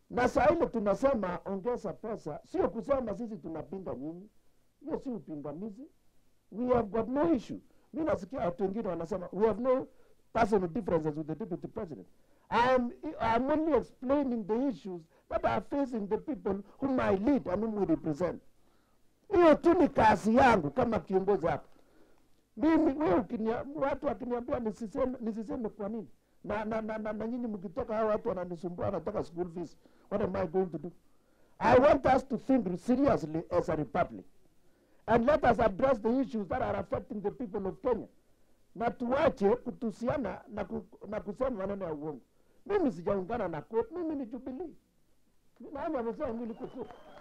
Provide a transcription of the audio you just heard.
na saa ile tunasema ongeza pesa, sio kusema sisi tunapinga nyinyi. Hiyo si upingamizi. We have got no issue. Mi nasikia watu wengine wanasema we have no personal differences with the deputy president. I am, I am only explaining the issues that are facing the people whom I lead and whom we represent. Hiyo tu ni kazi yangu kama kiongozi hapa. Mimi wewe ukinia, watu wakiniambia nisiseme, nisiseme kwa nini na na na, na, na nyinyi mkitoka hao watu wananisumbua wanataka school fees, what am I going to do? I want us to think seriously as a republic and let us address the issues that are affecting the people of Kenya, na tuache kutusiana na, ku, na kusema maneno ya uongo. Mimi sijaungana na CORD, mimi ni Jubilee. Nani amesema mimi niko CORD?